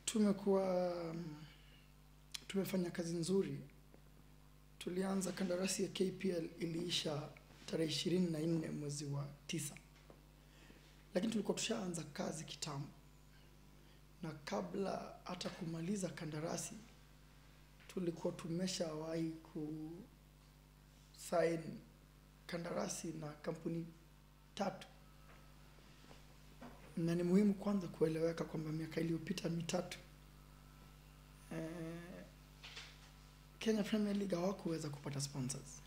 tumekuwa tumefanya kazi nzuri. Tulianza kandarasi ya KPL iliisha tarehe ishirini na nne mwezi wa tisa, lakini tulikuwa tushaanza kazi kitambo, na kabla hata kumaliza kandarasi tulikuwa tumeshawahi ku sign kandarasi na kampuni tatu, na ni muhimu kwanza kueleweka kwamba miaka iliyopita mitatu eh, Kenya Premier League hawakuweza kupata sponsors,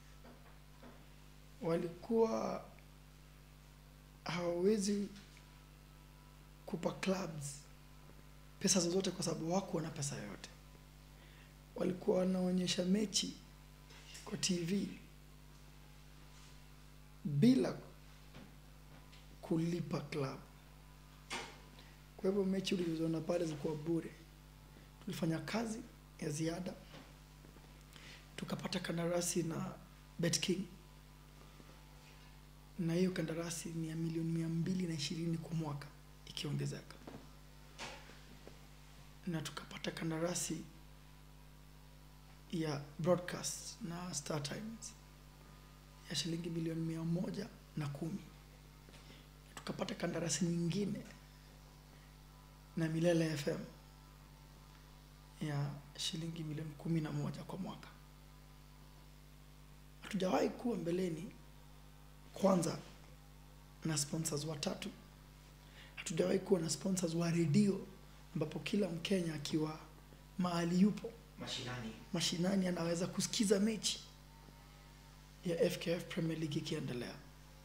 walikuwa hawawezi kupa clubs pesa zozote kwa sababu hawakuwa na pesa yoyote. Walikuwa wanaonyesha mechi kwa TV bila kulipa club. Kwa hivyo mechi ulizoona pale zilikuwa bure. Tulifanya kazi ya ziada, tukapata kandarasi na BetKing, na hiyo kandarasi ni ya milioni mia mbili na ishirini kwa mwaka ikiongezeka, na tukapata kandarasi ya broadcast na Star Times ya shilingi milioni mia moja na kumi. Tukapata kandarasi nyingine na Milele FM ya shilingi milioni kumi na moja kwa mwaka. Hatujawahi kuwa mbeleni kwanza na sponsors watatu. Hatujawahi kuwa na sponsors wa redio ambapo kila Mkenya akiwa mahali yupo mashinani mashinani anaweza kusikiza mechi ya FKF Premier League ikiendelea.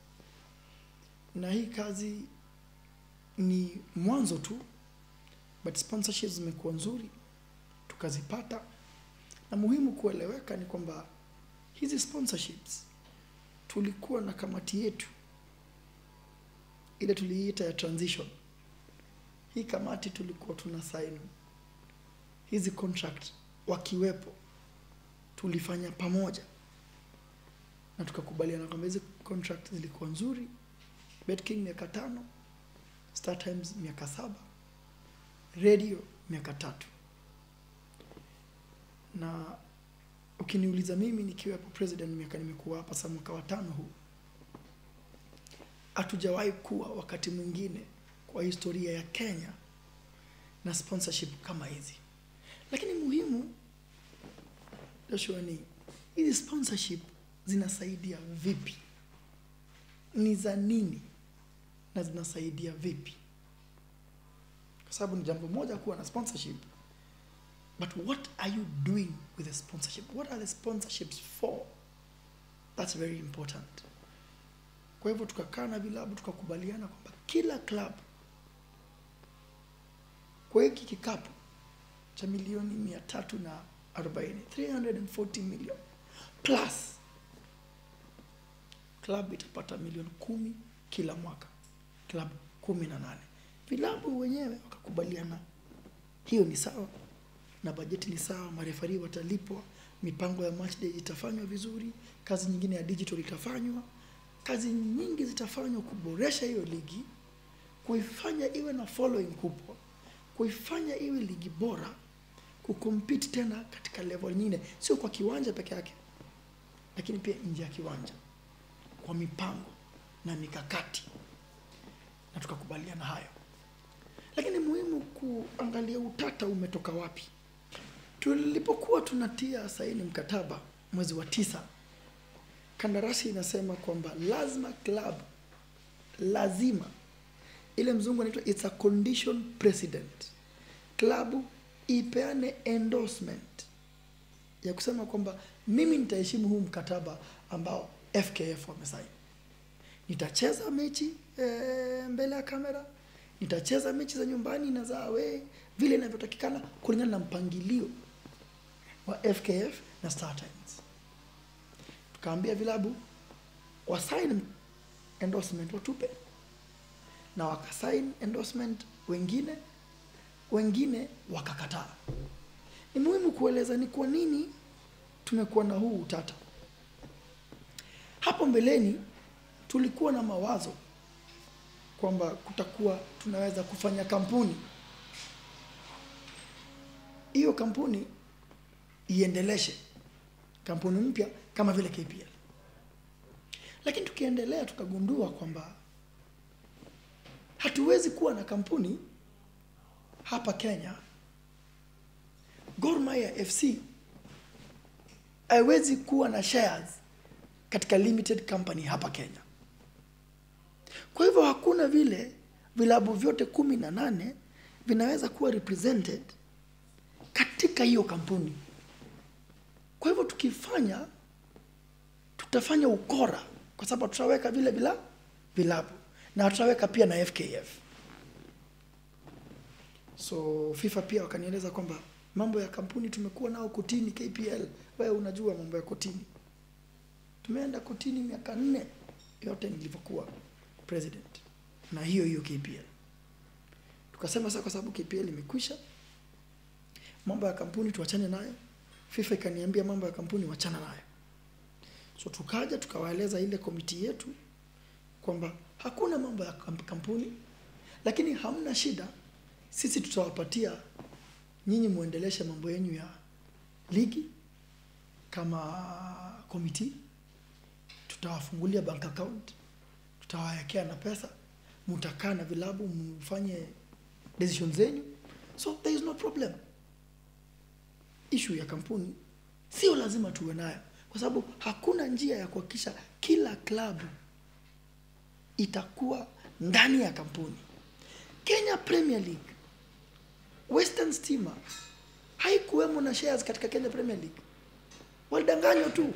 Na hii kazi ni mwanzo tu, but sponsorships zimekuwa nzuri, tukazipata. Na muhimu kueleweka ni kwamba hizi sponsorships tulikuwa na kamati yetu ile tuliita ya transition. Hii kamati tulikuwa tuna sign hizi contract wakiwepo, tulifanya pamoja na tukakubaliana kwamba hizi contract zilikuwa nzuri. BetKing miaka tano, Star Times miaka saba, radio miaka tatu. Na ukiniuliza mimi nikiwepo president, miaka nimekuwa hapa sasa mwaka wa tano huu, hatujawahi kuwa wakati mwingine kwa historia ya Kenya na sponsorship kama hizi. Lakini muhimu Joshua, ni hizi sponsorship zinasaidia vipi? Ni za nini na zinasaidia vipi? Kwa sababu ni jambo moja kuwa na sponsorship, but what are you doing with the sponsorship? What are the sponsorships for? That's very important. Kwa hivyo tukakaa na vilabu tukakubaliana kwamba kila club kwa hiki kikapu cha milioni mia tatu na arobaini 340 million plus club itapata milioni kumi kila mwaka, club kumi na nane. Vilabu wenyewe wakakubaliana hiyo ni sawa na bajeti ni sawa, marefari watalipwa, mipango ya match day itafanywa vizuri, kazi nyingine ya digital itafanywa, kazi nyingi zitafanywa kuboresha hiyo ligi, kuifanya iwe na following kubwa, kuifanya iwe ligi bora, kucompete tena katika level nyingine, sio kwa kiwanja peke yake, lakini pia nje ya kiwanja, kwa mipango na mikakati, na tukakubaliana hayo. Lakini muhimu kuangalia utata umetoka wapi. Tulipokuwa tunatia saini mkataba mwezi wa tisa, kandarasi inasema kwamba lazima club, lazima ile mzungu anaitwa it's a condition precedent, klabu ipeane endorsement ya kusema kwamba mimi nitaheshimu huu mkataba ambao FKF wamesaini. Nitacheza mechi e, mbele ya kamera, nitacheza mechi za nyumbani na za away vile inavyotakikana kulingana na mpangilio wa FKF na Star Times. Tukaambia vilabu wasign endorsement watupe, na wakasign endorsement wengine, wengine wakakataa. Ni muhimu kueleza ni kwa nini tumekuwa na huu utata. Hapo mbeleni tulikuwa na mawazo kwamba kutakuwa tunaweza kufanya kampuni hiyo kampuni iendeleshe kampuni mpya kama vile KPL. Lakini tukiendelea tukagundua kwamba hatuwezi kuwa na kampuni hapa Kenya, Gor Mahia FC haiwezi kuwa na shares katika limited company hapa Kenya. Kwa hivyo hakuna vile vilabu vyote kumi na nane vinaweza kuwa represented katika hiyo kampuni. Kwa hivyo tukifanya, tutafanya ukora, kwa sababu tutaweka vile vila vilabu na tutaweka pia na FKF. So FIFA pia wakanieleza kwamba mambo ya kampuni tumekuwa nao kotini KPL. Wewe unajua mambo ya kotini, tumeenda kotini miaka nne yote nilivyokuwa president na hiyo hiyo KPL. Tukasema sasa, kwa sababu KPL imekwisha, mambo ya kampuni tuachane nayo. FIFA ikaniambia mambo ya kampuni wachana nayo. So tukaja tukawaeleza ile komiti yetu kwamba hakuna mambo ya kamp- kampuni, lakini hamna shida, sisi tutawapatia nyinyi muendeleshe mambo yenu ya ligi kama komiti, tutawafungulia bank account, tutawawekea na pesa, mutakaa na vilabu mfanye decision zenyu, so there is no problem. Issue ya kampuni sio lazima tuwe nayo, kwa sababu hakuna njia ya kuhakikisha kila klabu itakuwa ndani ya kampuni. Kenya Premier League, Western Stima haikuwemo na shares katika Kenya Premier League, walidanganywa tu,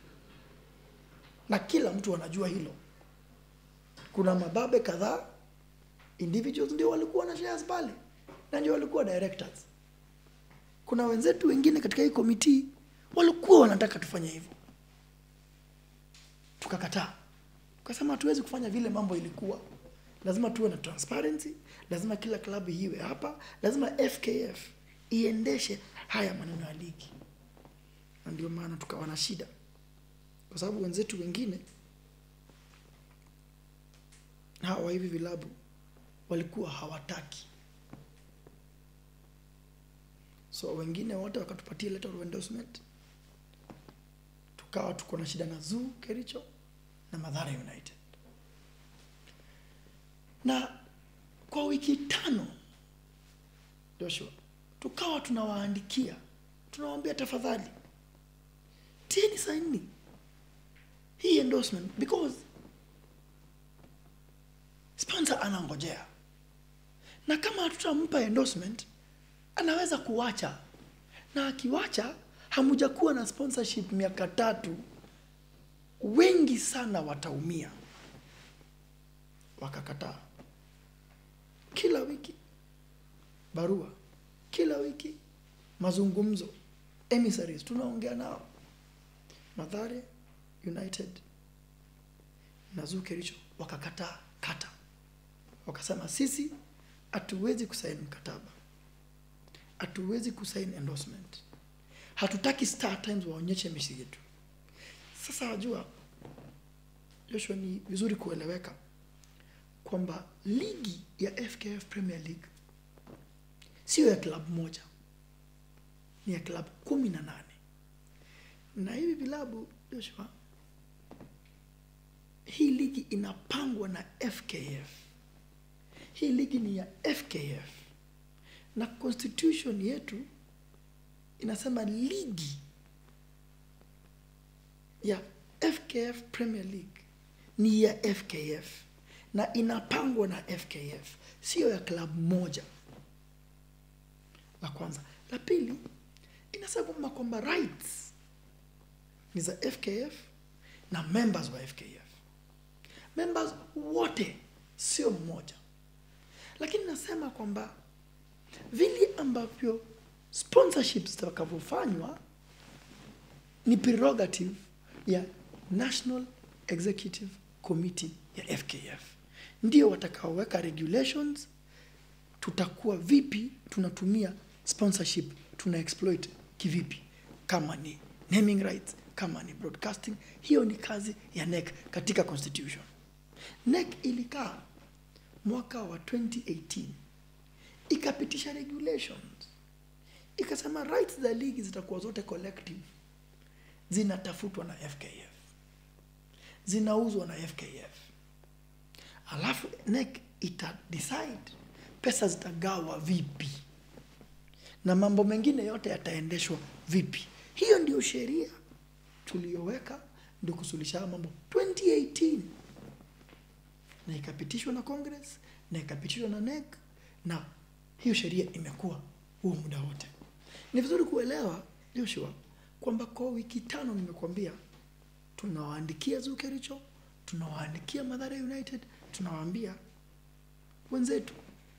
na kila mtu anajua hilo. Kuna mababe kadhaa individuals ndio walikuwa na shares pale na ndio walikuwa directors. Kuna wenzetu wengine katika hii komiti walikuwa wanataka tufanye hivyo, tukakataa, tukasema hatuwezi kufanya vile mambo ilikuwa. Lazima tuwe na transparency, lazima kila klabu iwe hapa, lazima FKF iendeshe haya maneno ya ligi, na ndio maana tukawa na shida, kwa sababu wenzetu wengine hawa hivi vilabu walikuwa hawataki so wengine wote wakatupatia letter of endorsement, tukawa tuko na shida na Zoo Kericho na Mathare United, na kwa wiki tano Joshua, tukawa tunawaandikia tunawaambia, tafadhali tieni saini hii endorsement because sponsor anangojea, na kama hatutampa endorsement anaweza kuwacha, na akiwacha, hamujakuwa na sponsorship miaka tatu, wengi sana wataumia. Wakakataa. Kila wiki barua, kila wiki mazungumzo, emissaries tunaongea nao, Mathare United na Zoo Kericho wakakataa kata, wakasema sisi hatuwezi kusaini mkataba hatuwezi kusain endorsement, hatutaki Star Times waonyeshe mechi yetu. Sasa wajua, Joshua, ni vizuri kueleweka kwamba ligi ya FKF Premier League sio ya klabu moja, ni ya klabu kumi na nane na hivi vilabu Joshua, hii ligi inapangwa na FKF. Hii ligi ni ya FKF na constitution yetu inasema ligi ya FKF Premier League ni ya FKF na inapangwa na FKF, sio ya klabu moja. La kwanza. La pili, inasema kwamba rights ni za FKF na members wa FKF. Members wote sio mmoja, lakini nasema kwamba vile ambavyo sponsorships zitakavyofanywa ni prerogative ya National Executive Committee ya FKF, ndio watakaoweka regulations, tutakuwa vipi tunatumia sponsorship, tuna exploit kivipi, kama ni naming rights, kama ni broadcasting. Hiyo ni kazi ya NEC katika constitution. NEC ilikaa mwaka wa 2018 ikapitisha regulations ikasema rights za ligi zitakuwa zote collective zinatafutwa na fkf zinauzwa na fkf alafu NEC ita decide pesa zitagawa vipi na mambo mengine yote yataendeshwa vipi hiyo ndio sheria tuliyoweka ndio kusuluhisha haya mambo 2018 na ikapitishwa na congress na ikapitishwa na NEC na hiyo sheria imekuwa huo muda wote ni vizuri kuelewa joshua kwamba kwa wiki tano nimekuambia tunawaandikia zukericho tunawaandikia madhara united tunawaambia wenzetu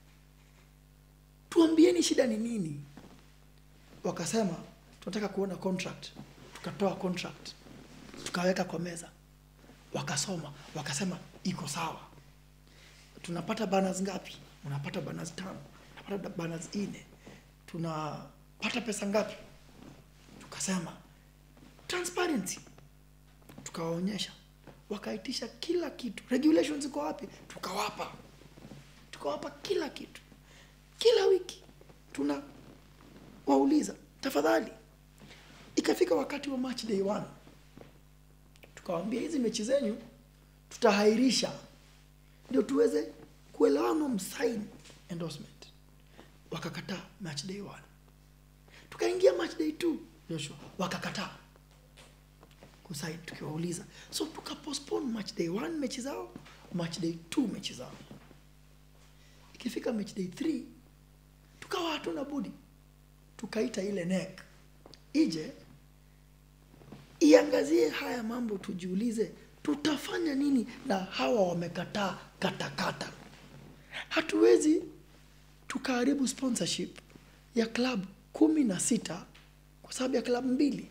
tuambieni shida ni nini wakasema tunataka kuona contract tukatoa contract tukaweka kwa meza wakasoma wakasema iko sawa tunapata banners ngapi unapata banners tano unapata banners nne tunapata pesa ngapi tukasema transparency tukawaonyesha wakaitisha kila kitu regulations iko wapi tukawapa tukawapa kila kitu kila wiki tuna wauliza tafadhali ikafika wakati wa match day one tukawambia hizi mechi zenyu tutahairisha ndio tuweze kuelewana msign endorsement wakakataa match day one tukaingia match day two joshua wakakataa kusaini tukiwauliza so tukapostpone match day one mechi zao match day two mechi zao ikifika match day three tukawa hatuna budi tukaita ile NEC ije iangazie haya mambo tujiulize tutafanya nini na hawa wamekataa katakata hatuwezi tukaharibu sponsorship ya club kumi na sita kwa sababu ya klabu mbili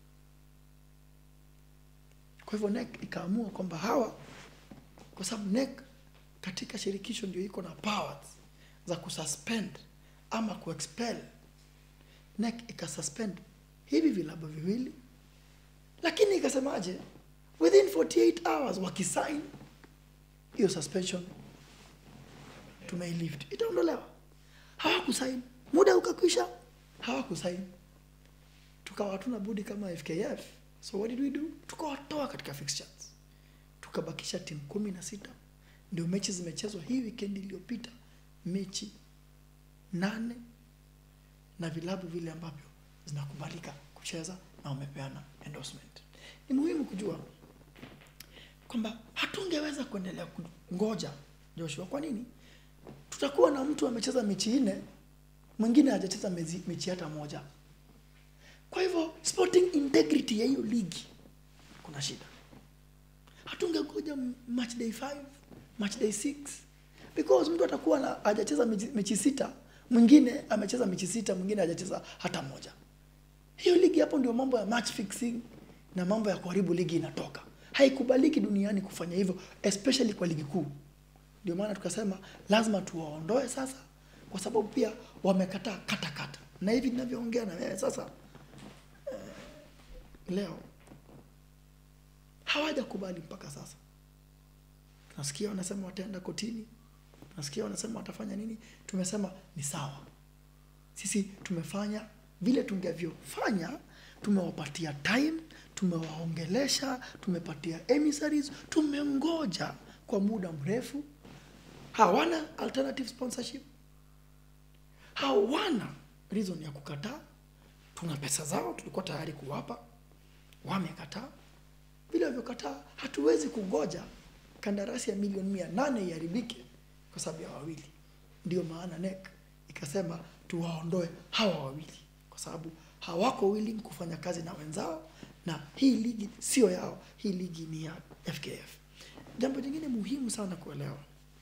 kwa hivyo NEC ikaamua kwamba hawa kwa sababu NEC katika shirikisho ndio iko na powers za kususpend ama kuexpel NEC ikasuspend hivi vilabu viwili lakini ikasemaje within 48 hours wakisign hiyo suspension tumeilift itaondolewa hawakusain muda ukakwisha hawakusain tukawa hatuna budi kama fkf so what did we do tukawatoa katika fixtures tukabakisha timu kumi na sita ndio mechi zimechezwa hii weekend iliyopita mechi nane na vilabu vile ambavyo zinakubalika kucheza na wamepeana endorsement ni muhimu kujua kwamba hatungeweza kuendelea kungoja joshua kwa nini tutakuwa na mtu amecheza mechi nne mwingine hajacheza mezi- mechi hata moja kwa hivyo sporting integrity ya hiyo ligi kuna shida hatungegoja match day 5 match day 6 because mtu atakuwa na hajacheza mechi, mechi sita mwingine amecheza mechi sita mwingine hajacheza hata moja hiyo ligi hapo ndio mambo ya match fixing na mambo ya kuharibu ligi inatoka haikubaliki duniani kufanya hivyo especially kwa ligi kuu ndio maana tukasema lazima tuwaondoe sasa kwa sababu pia wamekataa katakata na hivi ninavyoongea na wewe sasa eh, leo hawajakubali mpaka sasa tunasikia wanasema wataenda kotini tunasikia wanasema watafanya nini tumesema ni sawa sisi tumefanya vile tungevyofanya tumewapatia time tumewaongelesha tumepatia emissaries tumengoja kwa muda mrefu hawana alternative sponsorship hawana reason ya kukataa tuna pesa zao tulikuwa tayari kuwapa wamekataa vile walivyokataa hatuwezi kungoja kandarasi ya milioni mia nane iharibike kwa sababu ya wawili ndio maana NEC ikasema tuwaondoe hawa wawili kwa sababu hawako willing kufanya kazi na wenzao na hii ligi sio yao hii ligi ni ya fkf jambo jingine muhimu sana kuelewa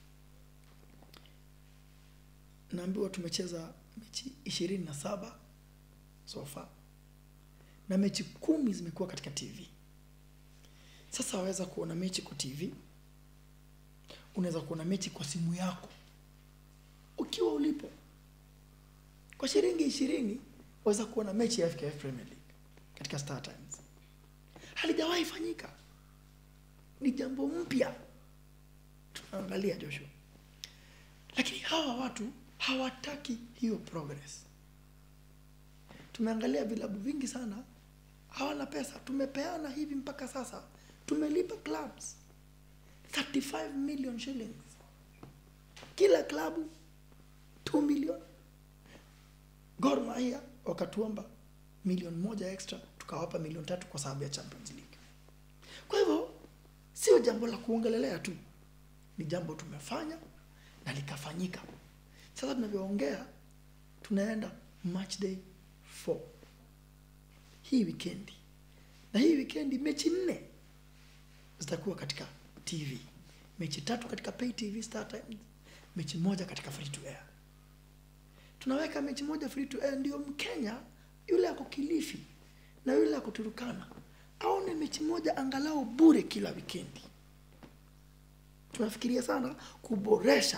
naambiwa tumecheza mechi ishirini na saba so far na mechi kumi zimekuwa katika tv sasa waweza kuona mechi kwa tv unaweza kuona mechi kwa simu yako ukiwa ulipo kwa shilingi ishirini waweza kuona mechi ya FKF Premier League katika Star Times. Halijawahi fanyika, ni jambo mpya tunaangalia Joshua, lakini hawa watu hawataki hiyo progress. tumeangalia vilabu vingi sana hawana pesa tumepeana hivi mpaka sasa tumelipa clubs 35 million shillings kila klabu 2 million Gor Mahia wakatuomba milioni moja extra tukawapa milioni tatu kwa sababu ya Champions League. Kwa hivyo sio jambo la kuongelelea tu, ni jambo tumefanya na likafanyika. Sasa tunavyoongea, tunaenda match day 4 hii wikendi, na hii wikendi mechi nne zitakuwa katika TV, mechi tatu katika pay TV Star Times, mechi moja katika free to air tunaweka mechi moja free to air, ndio Mkenya yule ako Kilifi na yule ako Turukana aone mechi moja angalau bure kila wikendi. Tunafikiria sana kuboresha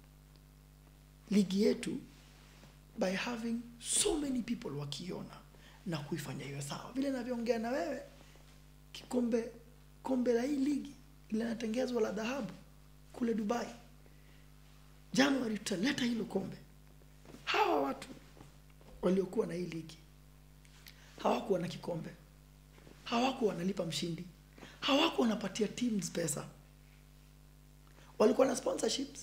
ligi yetu by having so many people wakiona na kuifanya iwe sawa. Vile navyoongea na wewe, kikombe kombe la hii ligi linatengezwa la dhahabu kule Dubai, Januari tutaleta hilo kombe hawa watu waliokuwa na hii ligi hawakuwa na kikombe, hawakuwa wanalipa mshindi, hawakuwa wanapatia teams pesa, walikuwa na sponsorships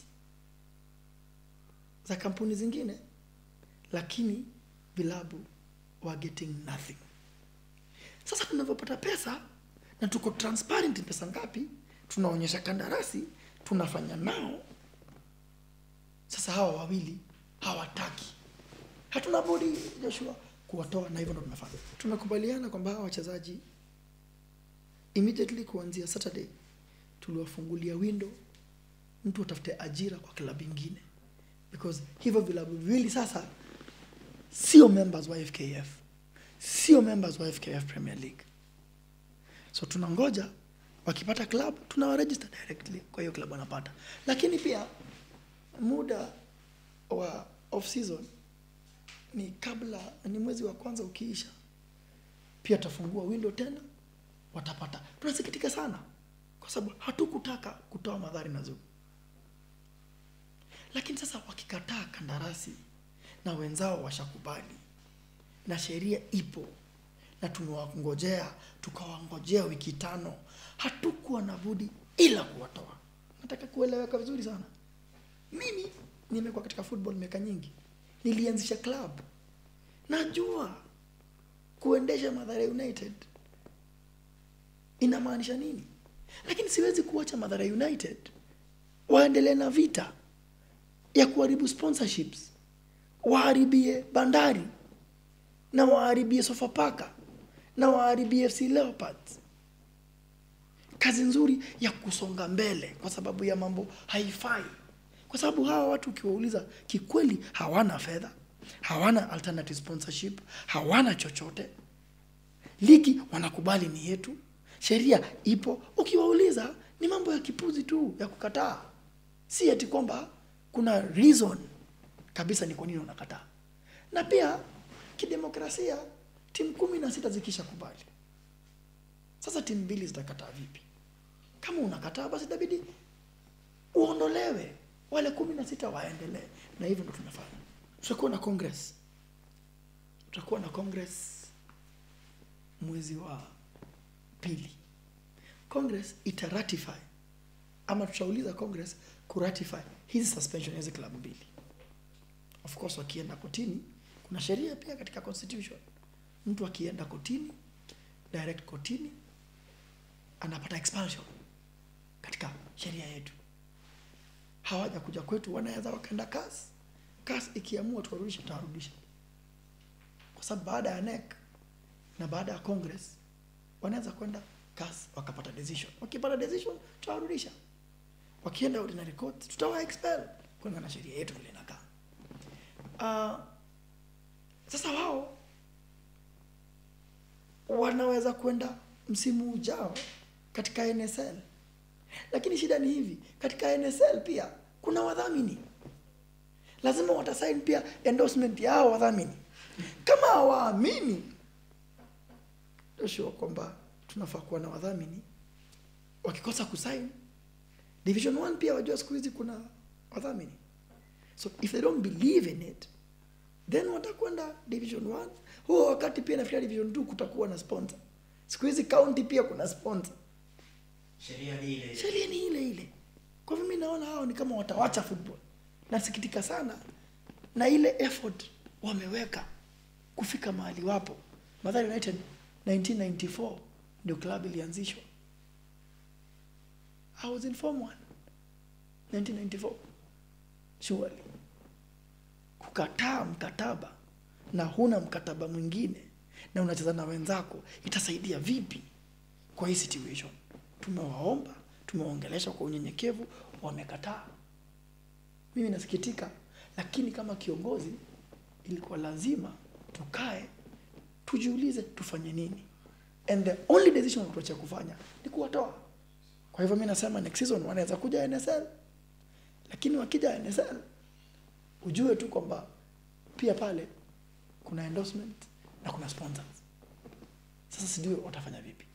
za kampuni zingine, lakini vilabu were getting nothing. Sasa tunavyopata pesa na tuko transparent, pesa ngapi tunaonyesha kandarasi, tunafanya nao. Sasa hawa wawili hawataki. Hatuna budi Joshua kuwatoa, na hivyo ndo tunafanya. Tumekubaliana kwamba hawa wachezaji immediately kuanzia Saturday tuliwafungulia window, mtu atafute ajira kwa klabu ingine, because hivyo vilabu viwili sasa sio members wa FKF, sio members wa FKF Premier League. So tunangoja wakipata club tunawaregister directly kwa hiyo club wanapata, lakini pia muda wa off season ni kabla ni mwezi wa kwanza ukiisha, pia tafungua window tena, watapata. Tunasikitika sana kwa sababu hatukutaka kutoa madhari na Zugu, lakini sasa wakikataa kandarasi na wenzao washakubali na sheria ipo na tumewangojea tukawangojea wiki tano, hatukuwa na budi ila kuwatoa. Nataka kueleweka vizuri sana. Mimi nimekuwa katika football miaka nyingi, nilianzisha club, najua kuendesha Mathare United inamaanisha nini, lakini siwezi kuacha Mathare United waendelee na vita ya kuharibu sponsorships, waharibie Bandari na waharibie Sofapaka na waharibie FC Leopards kazi nzuri ya kusonga mbele, kwa sababu ya mambo haifai kwa sababu hawa watu ukiwauliza kikweli, hawana fedha, hawana alternative sponsorship, hawana chochote. Ligi wanakubali ni yetu, sheria ipo. Ukiwauliza ni mambo ya kipuzi tu ya kukataa, si eti kwamba kuna reason kabisa ni kwa nini wanakataa. Na pia kidemokrasia, timu kumi na sita zikisha kubali, sasa timu mbili zitakataa vipi? Kama unakataa basi itabidi uondolewe wale kumi na sita waendelee, na hivyo ndo tumefanya. Tutakuwa na congress, tutakuwa na congress mwezi wa pili. Congress itaratify ama tutauliza congress kuratify hizi suspension ya hizi klabu mbili. Of course wakienda kotini, kuna sheria pia katika constitution, mtu akienda kotini, direct kotini, anapata expulsion katika sheria yetu hawaja kuja kwetu, wanaweza wakaenda CAS. CAS ikiamua tuwarudisha, tutawarudisha, kwa sababu baada ya NEC na baada ya Congress wanaweza kwenda CAS wakapata decision. Wakipata decision, tutawarudisha. Wakienda ordinary court, tutawa expel kulingana na sheria yetu vile inakaa. Uh, sasa wao wanaweza kwenda msimu ujao katika NSL lakini shida ni hivi, katika NSL pia kuna wadhamini, lazima watasaini pia endorsement ya hao wadhamini. Kama hawaamini Joshua kwamba tunafaa kuwa na wadhamini, wakikosa kusaini division 1 pia wajua siku hizi kuna wadhamini, so if they don't believe in it then watakwenda division 1 huo wakati pia nafikiria division 2 kutakuwa na sponsor siku hizi county pia kuna sponsor sheria ni ile ile. sheria ni ile ile kwa hivyo mi naona hao ni kama watawacha football nasikitika sana na ile effort wameweka kufika mahali wapo Mathare United 1994 ndio club ilianzishwa I was in form 1 1994 surely kukataa mkataba na huna mkataba mwingine na unacheza na wenzako itasaidia vipi kwa hii situation tumewaomba tumewaongelesha kwa unyenyekevu wamekataa mimi nasikitika lakini kama kiongozi ilikuwa lazima tukae tujiulize tufanye nini and the only decision tuacha kufanya ni kuwatoa kwa hivyo mi nasema next season wanaweza kuja nsl lakini wakija nsl ujue tu kwamba pia pale kuna endorsement na kuna sponsors sasa sijui watafanya vipi